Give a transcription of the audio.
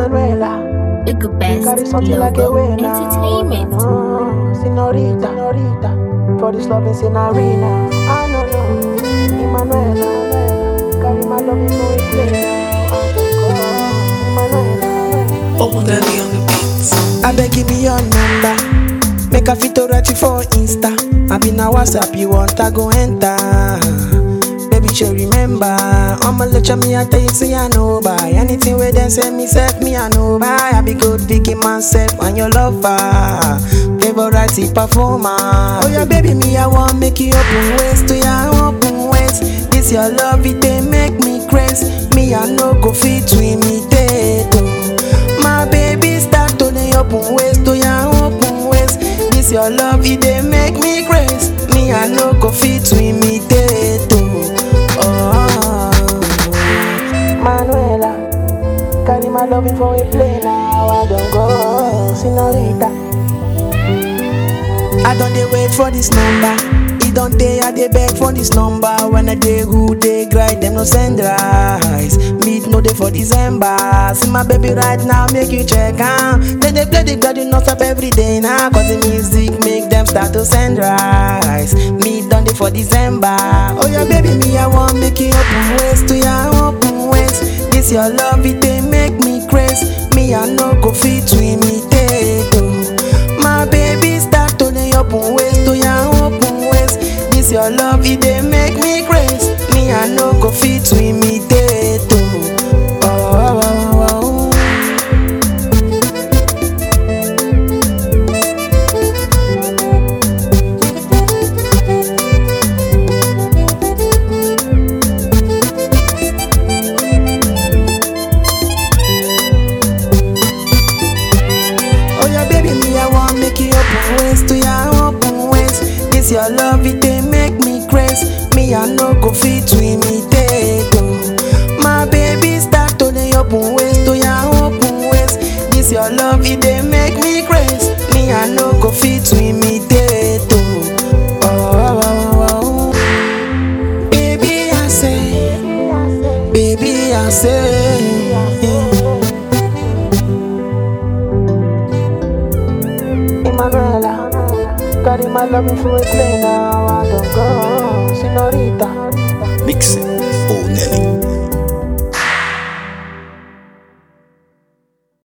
Emanuela, The good best carry something like a logo winner. entertainment. Uh, senorita, senorita, for this loving in arena. I know you, Emanuela, carry my love into a play. Emanuela. Oh, daddy on the beats. I beg give me your number. Make a fit to write you for Insta. I be na WhatsApp you want I go enter. Baby, you remember. I'ma let you me I tell you say I know buy anything where them say me self me I know buy. I be good picking myself and your lover. Favorite performer. Oh yeah, baby, me I want make you open waist to your open waist. This your love it they make me crazy. Me I no go fit to imitate. oh. My baby start to the open waist to your open waist. This your love it they make me crazy. Me I no go fit to imitate. Oh, oh. Manuela, carry my loving for a play now. I don't go, senorita. I don't dey wait for this number. It don't dey I dey beg for this number. When I dey who dey grind them no send rise. Meet no day for December. See my baby right now make you check am. Then they play the gbedu non stop every day now. Cause the music make them start to send rise. Meet done dey for December. Oh yeah baby me I want make you open waist to your open waist. This your love it dey make me crazy. Me I no go fit to imitate. Oh. My baby start to the open waist to your open waist. This your love, it dey make me crazy. Me I no go fit to imitate. Oh, oh, oh, oh, oh. Oh yeah, baby, me I want make you open waist to your open waist. This your love, it dey make me crazy. Me I no go fit to imitate. Oh. My baby start to the open waist to your open waist. This your love, it dey make me crazy. Me I no go fit to imitate. Oh. Oh, oh, oh, oh. Baby I say, baby I say. Emanuela, carry my loving for a play now. I don't go, senorita. Mix it. Oh, Nelly.